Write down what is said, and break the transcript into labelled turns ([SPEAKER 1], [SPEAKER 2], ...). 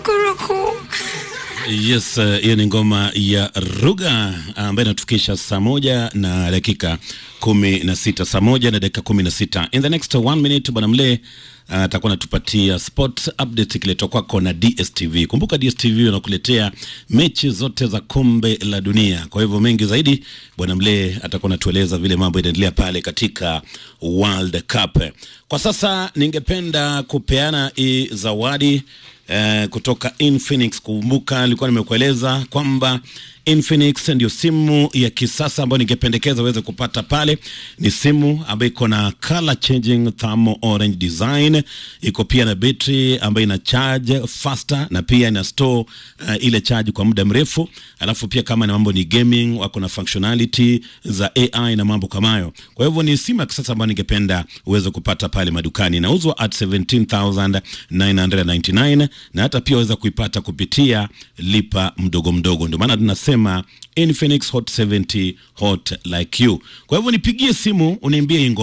[SPEAKER 1] Kukuruku.
[SPEAKER 2] Yes, uh, hiyo ni ngoma ya Ruga ambayo inatufikisha saa moja na dakika kumi na sita saa moja na dakika kumi na sita In the next one minute bwana Mle atakuwa uh, anatupatia sport update ikiletwa kwako na DSTV. Kumbuka DSTV wanakuletea mechi zote za kombe la dunia. Kwa hivyo mengi zaidi, bwana Mle atakuwa anatueleza vile mambo inaendelea pale katika World Cup. Kwa sasa ningependa kupeana hii zawadi eh, kutoka Infinix. Kumbuka nilikuwa nimekueleza kwamba Infinix ndio simu ya kisasa ambayo ningependekeza uweze kupata pale. Ni simu ambayo iko na color changing thermal orange design, iko pia na betri ambayo ina charge faster na pia ina store uh, ile charge kwa muda mrefu. Alafu pia kama na mambo ni gaming, wako na functionality za AI na mambo kama hayo. Kwa hivyo ni simu ya kisasa ambayo ningependa uweze kupata pale madukani. Inauzwa at 17999 na hata pia waweza kuipata kupitia lipa mdogo mdogo. Ndio maana tunasema Infinix Hot 70 hot like you. Kwa hivyo nipigie simu uniambie ingo